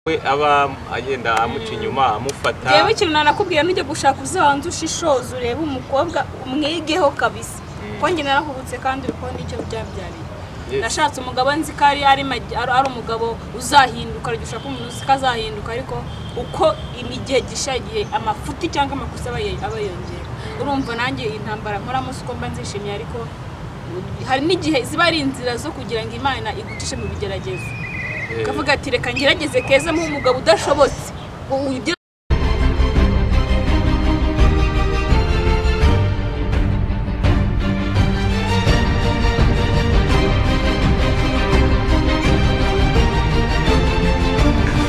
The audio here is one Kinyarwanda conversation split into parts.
we aba agenda amuca inyuma amufata yewe ikintu nanakubwira nujya gushaka uzabanza ushishoze urebe umukobwa umwigeho kabisa kuko njye narahubutse kandi uri kubona icyo byabyariye Yes. nashatse umugabo nzi ko ari ari magi- ari- ari umugabo uzahinduka ariko ushaka umuntu uzi ko azahinduka ariko uko igihe gisha igihe amafuti cyangwa amakosa aba ye- aba yongera urumva nanjye intambara nkoramo si uko mba nzishimiye ariko hari n'igihe ziba ari inzira zo kugira ngo imana igucishe mu bigeragezo Eh, ukavuga ati reka ngerageze keza mu umugabo udashobotse U- ugera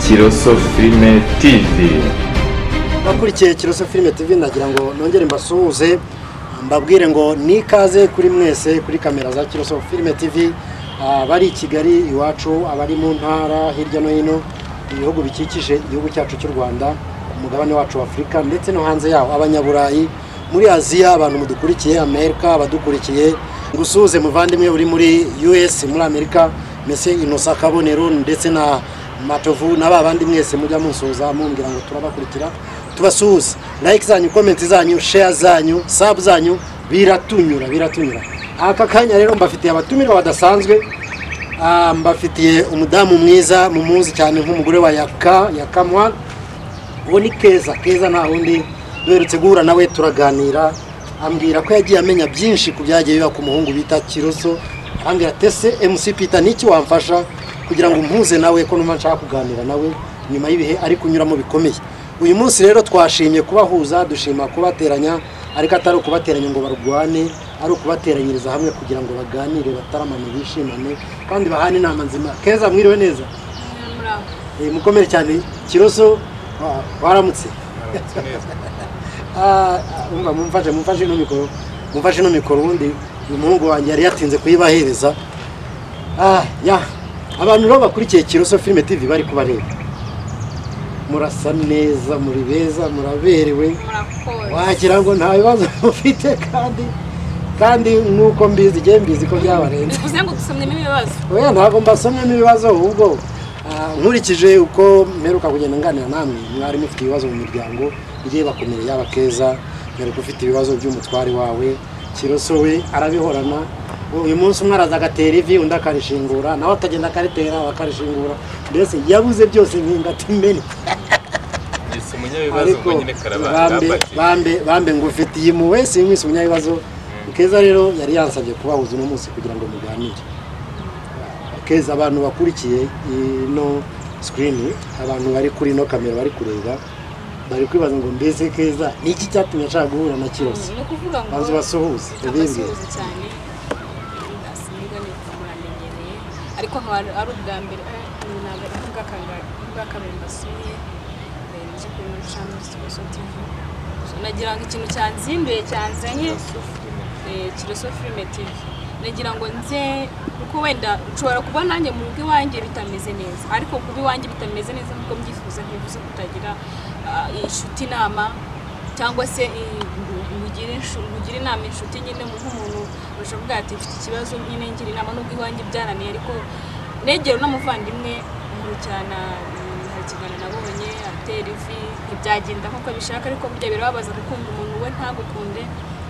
Kiroso Filime TV abakurikiye kiroso filime tv nagira ngo nongere mbasuhuze mbabwire ngo ni ikaze kuri mwese kuri kamera za kiroso filime tv Ah, abari i kigali iwacu abari mu ntara hirya no hino ibihugu bikikije igihugu cyacu cy'u rwanda ku mugabane wacu wa afurika ndetse no hanze yawo abanyaburayi muri aziya abantu mudukurikiye amerika abadukurikiye ngusuhuze muvandimwe uri muri us muri amerika mese inosa kabonero ndetse na matovu na ba bandi mwese mujya musoza mumbwira ngo turabakurikira tubasuhuze like zanyu komenti zanyu share zanyu sabu zanyu biratunyura biratunyura aka kanya rero mbafitiye abatumirwa badasanzwe ah, mbafitiye umudamu mwiza mumuzi cyane nk'umugore wa yaka yakamwa uwo ni keza keza nta wundi duherutse guhura nawe turaganira ambwira ko yagiye amenya byinshi ku byagiye biba ku muhungu bita kiroso ambwira tese mc peter n'iki wamfasha kugira ngo mpuze nawe ko numva nshaka kuganira nawe nyuma y'ibihe ari kunyuramo bikomeye uyu munsi rero twashimye kubahuza dushima kubateranya ariko atari ukubateranya ngo barwane ari ukubateranyiriza hamwe kugira ngo baganire bataramane bishimane kandi bahane inama nzima keza mwiriwe neza muri aho Eh, mukomere cyane kiroso wa- waramutse aramutse neza. Ah, umva mumfashe mumfashe ino mikoro mumfashe ino mikoro ubundi umuhungu wanjye yari yatinze kuyibahereza Ah, ya abantu rero bakurikiye kiroso filime tv bari kubareba murasa neza muri beza muraberewe murakoze wagira ngo nta bibazo mufite kandi kandi nk'uko mbizi igihe mbizi ko byabarenze bivuze ngo dusomyemo ibibazo oya ntabwo mbasomyemo ibibazo ahubwo ah, nkurikije uko mperuka kugenda nganira namwe mwari mufite ibibazo mu miryango igiye bakomeye yaba keza mperuka ufite ibibazo by'umutware wawe kiroso we arabihorana uyu munsi umwe araza agatera ivi undi akarishingura nawe akagenda akaritera bakarishingura mbese yabuze byose nk'ingati meni yise umunyabibazo ngo nyine karabanda bambe- bambe bambe ngufitiye impuhwe simwise umunyabibazo keza rero yari yansabye kubahuza uno munsi kugira ngo muganire keza abantu bakurikiye ino sikirini abantu bari kuri ino kamera bari kureba bari kwibaza ngo mbese keza ni iki cyatumye ashaka guhura na kirose ni ukuvuga ngo banza ubasuhuze ubibwire abasuhuza cyane asimugane muramenyereye ariko nkaba ari- ari ubwa mbere eh, ntabwo ari bw'akanga- bw'akabiri mbasuye eh, nje kuri ino shami kiroso tv nagira ngo ikintu cyanzinduye cyanzanye eh, kiroso filime tv nagira ngo nze kuko wenda nshobora kuba nanjye mu rugo iwanjye bitameze neza ariko kuba iwanjye bitameze neza nkuko mbyifuza ntibivuze kutagira ah, inshuti inama cyangwa se eh, mugire inshu- mugire inama inshuti nyine mu- nk'umuntu ushobora kuvuga ati mfite ikibazo nyine ngira inama nubwo iwanjye byananiye ariko negera n'umuvandimwe nkurikirana mm, hari ikiganiro nabonye atera ivi ntibyagenda nk'uko bishaka ariko burya birababaza gukunda umuntu we ntagukunde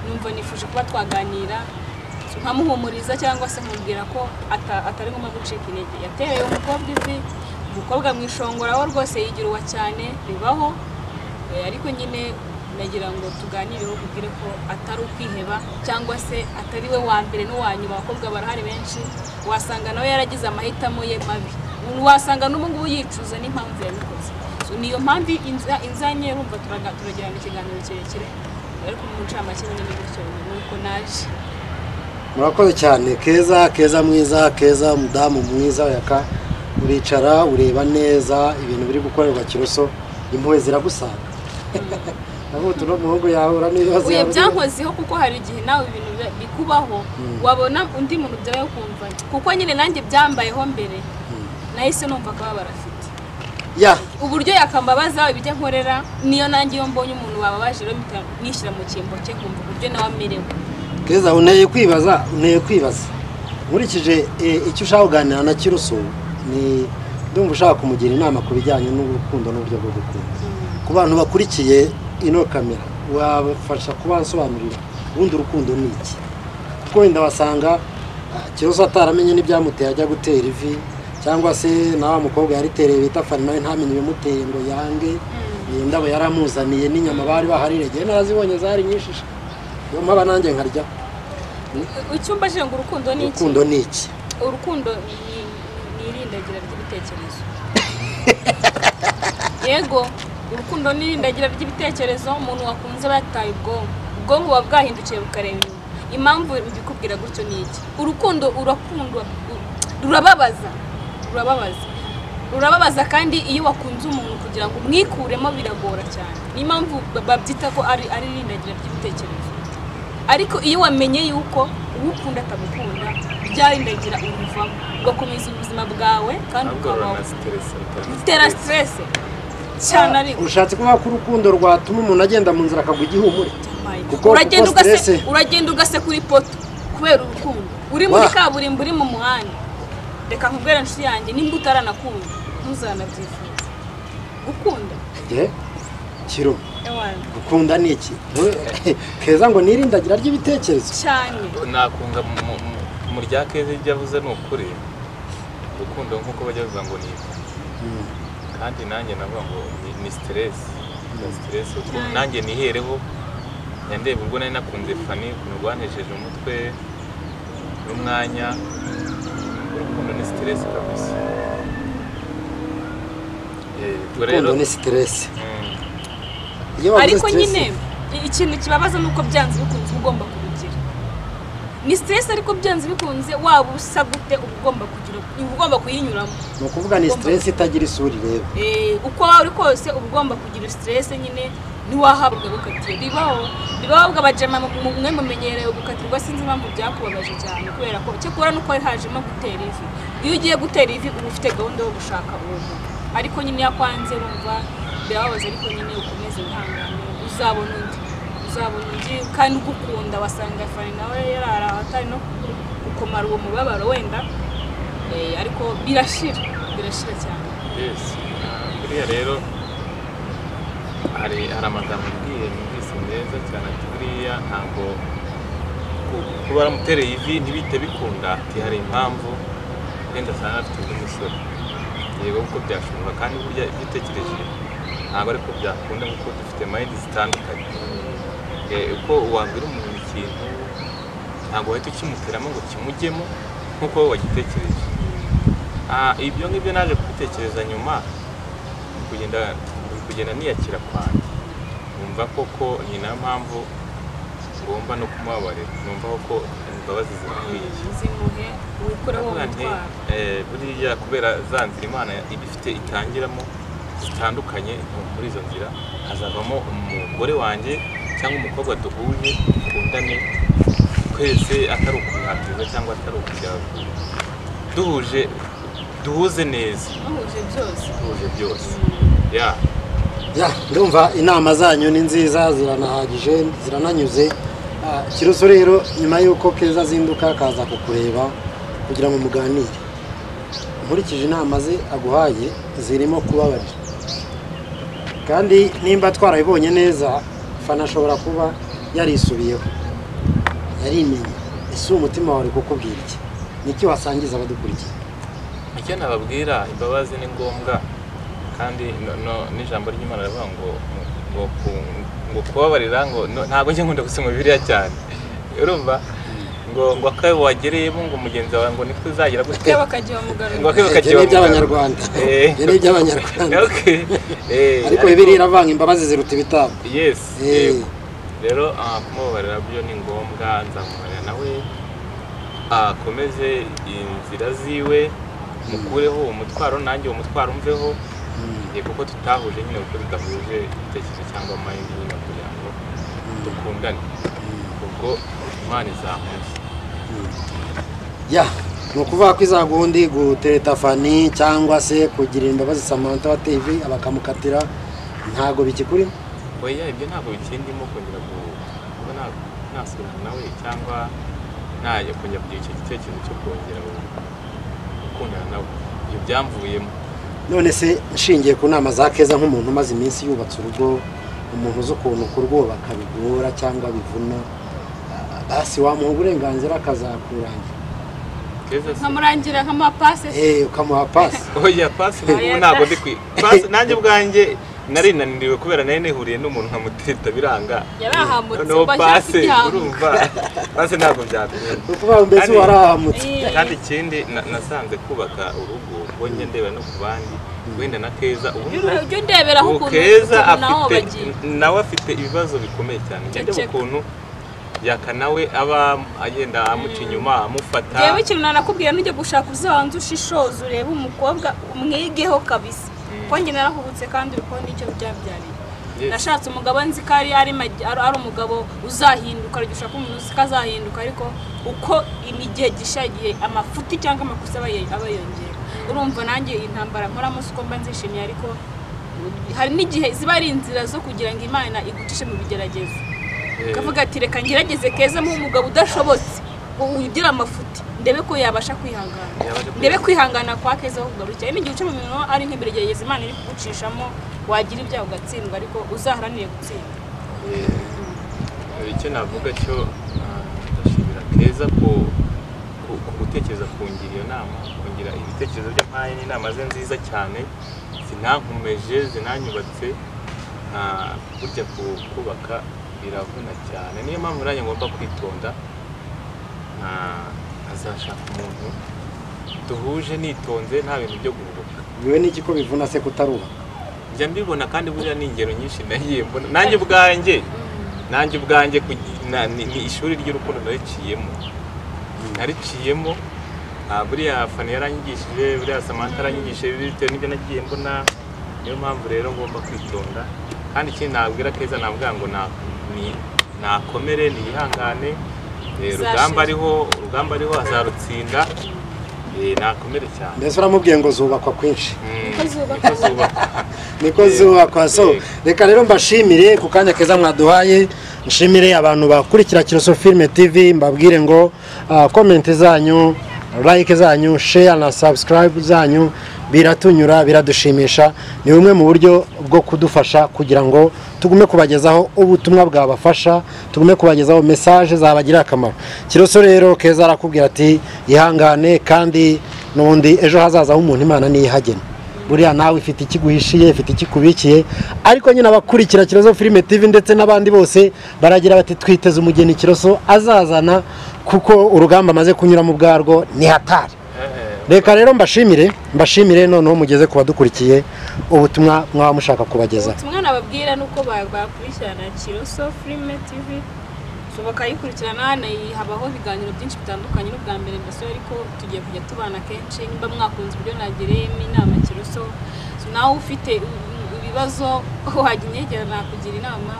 numva nifuje kuba twaganira nkamuhumuriza cyangwa se nkamubwira ko ata- atari ngombwa gucika intege yatereye umukobwa ivi umukobwa mu ishongora we rwose yigira uwa cyane bibaho Eh, ariko nyine nagira ngo tuganireho kubwire ko atari ukwiheba cyangwa se atari we wa mbere n'uwa nyuma abakobwa barahari benshi wasanga nawe yaragize amahitamo ye mabi wasanga n'ubu ngubu yicuza n'impamvu yabikoze So, niyo mpamvu inza- inzanye urumva turaga- turagirana ikiganiro kirekire ariko mu ncamake nyine ni gutyo ni uko naje murakoze cyane keza keza mwiza keza umudamu mwiza yaka uricara ureba neza ibintu biri gukorerwa kiroso impuhwe ziragusanga navuga utu n'umuhungu yahura n'ibibazo uye yahura. byankozeho kuko hari igihe nawe ibintu bya- bikubaho wabona undi muntu byaraye ukumva kuko nyine nanjye byambayeho mbere nahise numva akababara afite ya uburyo yakambabaza ibyo nkorera niyo nanjye iyo mbonye umuntu wababaje rero mpita nishyira mu cyimbo cye kumva uburyo nawe amerewe keza unteye kwibaza unteye kwibaza nkurikije eh, icyo ushaka kuganira na kiroso ni ndumva ushaka kumugira inama ku bijyanye n'urukundo n'uburyo bwo gukunda ku bantu bakurikiye ino kamera wabafasha kubasobanurira ubundi urukundo ni iki kuko wenda wasanga ah, kibazo ataramenye n'ibyamuteye ajya gutera ivi cyangwa se na wa mukobwa yaritereye bita farinawe ntamenye ibimuteye ngo yange iyi ndabo yaramuzaniye n'inyama bari bahariregeye nazibonye zari nyinshi sha. niyo mpaba nanjye nkaryaho icyo mbajije ngo urukundo ni iki urukundo ni iki urukundo ni ni irindagira ry'ibitekerezo yego urukundo ni irindagira ry'ibitekerezo umuntu wakunze aba yataye ubwonko ubwonko buba bwahindukiye bukareba inyuma impamvu mbikubwira gutyo ni iki urukundo urakundwa u- rurababaza rurababaza rurababaza kandi iyo wakunze umuntu kugira ngo umwikuremo biragora cyane niyo mpamvu ba- babyita ko ari ari irindagira ry'ibitekerezo ariko iyo wamenye yuko uwukunda atamukunda byarindagira ubivamo ugakomeza ubuzima bwawe kandi ahubwo ukabaho ruranasiteresa bitera siteresi cyane ariko ushatse kuvuga ko urukundo rwatuma umuntu agenda mu nzira akagwa igihumure kuko uragenda kuko ugase stress- uragenda ugasekura ipoto kubera urukundo uri muri Wa. kaburimbo uri mu muhanda reka nkubwire inshuti yanjye nimba utaranakunda ntuzanabyifuza gukunda Eh, kiro ewana gukunda ni iki Ntu- keza ngo nirindagira ry'ibitekerezo cyane nakunga mu- mu- mu- mu rya keza ibyo avuze ni ukuri urukundo nk'uko bajya bavuga ngo ni iki. kandi nanjye navuga ngo ni- ni siteresi ni siteresi kuko nanjye nihereho yandeba ubwo nari nakunze fani ukuntu rwanesheje umutwe n'umwanya urukundo ni siteresi kabisa Eh, ubwo rero urukundo ni siteresi mm, iyo bavuze ariko stress, nyine i- ikintu kibabaza ni uko byanze bikunze uba ugomba kubigira ni siteresi ariko byanze bikunze waba usa gute uba ugomba kugira uba ugomba kuyinyuramo ni ukuvuga ni siteresi itagira isura ireba Eh, uko waba uri kose uba ugomba kugira siteresi nyine ntiwahabwa gukatiye bibaho bibaho bw'abajama mwe mumenyereye gukatirwa sinzi impamvu byakubabaje cyane kubera ko cyakora nuko hajemo gutera ivi iyo ugiye gutera ivi uba ufite gahunda yo gushaka ubu ariko nyine iyo akwanze wumva birababaza ariko nyine ukomeze wihangane uzabona undi uzabona undi kandi ugukunda wasanga fari nawe yarara atari no gukomara uwo mubabaro wenda Eh, ariko birashira birashira cyane Yes. Buriya rero hari hari amagambo mbwiye numvise meza cyane ati buriya ntabwo ku- kuba waramutereye ivi ntibihite bikunda ati hari impamvu wenda asanga afite undi musore yego kuko byashoboka kandi burya ibyo utekereje ntabwo ariko byakunda kuko dufite mayindi zitandukanye Eh, uko wabwira umuntu ikintu ntabwo wahita ukimuteramo ngo kimujyemo nk'uko wowe wagitekereje Ah, ibyo ngibyo naje kubitekereza nyuma kugenda kugenda niyakira kwanjye numva koko ni nayo mpamvu ngomba no kumubabarira numva koko imbabazi zirakwiye zimuhe wikureho uwo Ndavuga nti, mutwaro eh, buriya kubera za nzira imana iba ifite itangiramo zitandukanye muri izo nzira hazavamo umugore wanjye cyangwa umukobwa duhuje dukundane twese atari ukubihatiriza cyangwa atari ukujya duhuje duhuze neza bahuje byose duhuje byose ya Ya, ndumva inama zanyu ni nziza ziranahagije zirananyuze Ah, kiroso rero nyuma y'uko keza azinduka akaza kukureba kugira ngo muganire nkurikije inama ze aguhaye zirimo kubabarira kandi nimba twarabibonye neza fana ashobora kuba yarisubiyeho yarimenye ese umutima wawe kukubwira iki niki wasangiza abadukurikiye icyo nababwira imbabazi ni ngombwa kandi no- no- n'ijambo ry'imana rivuga ngo ngo ku- ngo kubabarira ngo no- ntabwo njye nkunda gusoma bibiliya cyane urumva ngo ngo akabe wagereyemo ngo mugenzi wawe ngo niko uzagera gutya cyangwa bakajya bamugarura ngo akebo ibyo kagiye ni iby'abanyarwanda Eh. ibyo ni iby'abanyarwanda ariko bibiri bibiri iravanga imbabazi ziruta ibitambo yes Eh. yego rero ah, kumubabarira byo ni ngombwa nzamubabarira nawe akomeze inzira ziwe mukureho umutwaro nanjye uwo mutwaro umveho Eh, kuko tutahuje nyine kuko tudahuje ibitekerezo cyangwa amayindi nyine kugira ngo dukundane ubwo imana izamuze ya ni ukuvuga ko iza gundi gutereta fani cyangwa se kugira imbabazi samantha wa tv bakamukatira ntago bikikuri oya ibyo ntabwo bikindimo kongera gu- kuba na- nasubirana nawe cyangwa ntajya kongera kugira icyo gitekerezo cyo kongera gu- gukundana nawe ibyo byamvuyemo none se nshingiye ku nama za keza nk'umuntu umaze iminsi yubatse urugo umuntu uzi ukuntu kurwubaka bigora cyangwa bivuna ah, basi wamuha uburenganzira akazakurangira keza se nkamurangira nk'amapase Eh, ukamuha pasi oya pasi ubu ntabwo ndi kwi pasi nanjye ubwanjye nari naniriwe kubera nari nihuriye n'umuntu nkamuteta biranga yarahambutse noneho ngo ashake pasi igihango. urumva pasi ntabwo byakunda ni ukuvuga ngo mbese Kandi- warahamutse Eh, kandi ikindi na- nasanze kubaka urugo ubonye ndeba no ku bandi wenda na keza ubu ujye- ujye ndeberaho ubu ukuntu keza ukuntu naho afite bagiye nawe afite ibibazo bikomeye cyane ndeba Ceceka. ukuntu yaka nawe aba agenda amuca inyuma amufata yewe ikintu nanakubwira nujya gushaka uzabanza ushishoze urebe umukobwa umwigeho kabisa kuko njye narahubutse kandi urukundo icyo byabyariye Yes. nashatse umugabo nzi ko ari ari magi- ari- ari umugabo uzahinduka ariko ushaka umuntu uzi ko azahinduka ariko uko imigihe gisha igihe amafuti cyangwa amakosa aba ye- aba yongera urumva nanjye iyi ntambara nkoramo si uko mba nzishimiye ariko hari n'igihe ziba ari inzira zo kugira ngo imana igucishe mu bigeragezo Eh, ukavuga ati reka ngerageze keza mu umugabo udashobotse u- ugira amafuti ndebe ko yabasha kwihangana Yabasha kwihangana. ndebe kwihangana kwa keza ho kugarukira hari n'igihe uca mu mirimo ari nk'imbere gerageza imana iri kugucishamo wagira ibyaha ugatsindwa ariko uzaharanire gutsinda Eh, icyo navuga cyo ah, ndashimira keza ku ku- ku gutekereza kungira iyo nama kungira ibitekerezo by'amaye n'inama ze nziza cyane zinankomeje zinanyubatse ah, burya ku- kubaka biravuna cyane niyo mpamvu nanjye ngomba kwitonda ah, azashaka umuntu duhuje nitonze nta bintu byo guhubuka biwe n'iki ko bivuna se kutaruha njya mbibona kandi buriya ni ingero nyinshi nagiye mbona nanjye ubwanjye nanjye ubwanjye kugi- na- ni ni ishuri ry'urukundo nariciyemo nariciyemo ah, buriya fani yaranyigishije buriya samantha aranyigishije bitewe n'ibyo nagiye mbona niyo mpamvu rero ngomba kwitonda kandi ikindi nabwira keza nabwira ngo na- ni- nakomere niyihangane Eh, rugamba Uzashira. ariho urugamba ariho azarutsinda Eh, nakomere cyane mbese uramubwiye ngo zubakwa kwinshi Mm, Niko zubaka. niko zubaka. niko zubakwa so reka rero mbashimire ku kanya keza mwaduhaye nshimire abantu bakurikira kiroso filime tv mbabwire ngo ah, komenti zanyu like zanyu share na subscribe zanyu biratunyura biradushimisha ni bumwe mu buryo bwo kudufasha kugira ngo tugume kubagezaho ubutumwa bwabafasha tugume kubagezaho message zabagirira akamaro kiroso rero keza arakubwira ati ihangane kandi n'ubundi ejo hazaza h'umuntu imana niyihagena buriya nawe ifite ikiguhishiye ifite ikikubikiye ariko nyine abakurikira kirozo filime tv ndetse n'abandi bose baragira bati twiteze umugeni kiroso azazana kuko urugamba amaze kunyura mu bwarwo ni hatari Eh, reka rero mbashimire mbashimire noneho mugeze ku badukurikiye ubutumwa mwaba mushaka kubagezaho ubutumwa nababwira ni uko ba- bakurikirana kiroso filime tv so bakayikurikirana na- habaho ibiganiro byinshi bitandukanye n'ubwa mbere ndasore ariko tugiye kujya tubana kenshi nimba mwakunze uburyo nagereyemo inama kiroso so nawe ufite u- u- ibibazo wajya unyegera nakugira inama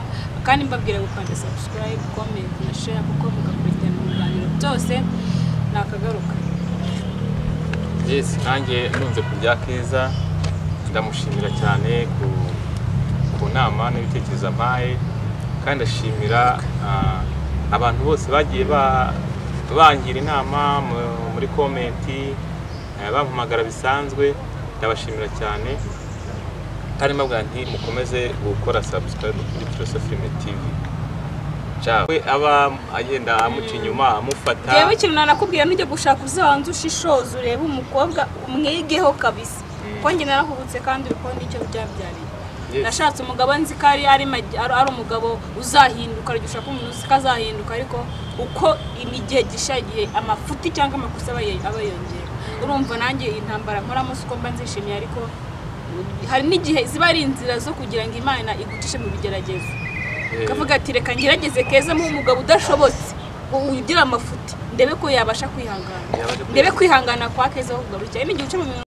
kandi mbabwira gukanda subscribe comment na share kuko mugakurikirana ibiganiro byose nakagaruka yes nanjye nunze ku bya keza ndamushimira cyane ku, ku nama n'ibitekerezo ampaye kandi ndashimira ah, abantu bose bagiye ba- bangira inama mu- muri komenti eh, bampamagara bisanzwe ndabashimira cyane kandi mbabwira nti mukomeze gukora subscribe kuri Filosofime TV Ciao. we aba agenda amuca inyuma amufata yewe ikintu nanakubwira nujya gushaka uzabanza ushishoze urebe umukobwa umwigeho kabisa kuko njye narahubutse kandi urukundo icyo byabyariye Yes. nashatse umugabo nzi ko ari ari magi- ari- ari umugabo uzahinduka ariko ushaka umuntu uzi ko azahinduka ariko uko imigihe gisha igihe amafuti cyangwa amakosa aba ye- aba yongera urumva nanjye iyi ntambara nkoramo si uko mba nzishimiye ariko hari n'igihe ziba ari inzira zo kugira ngo imana igucishe mu bigeragezo Eh, ukavuga ati reka ngerageze keza mu umugabo udashobotse u- ugira amafuti ndebe ko yabasha kwihangana Yabasha kwihangana. ndebe kwihangana kwa keza ho kugarukira n'igihe uca mu mirimo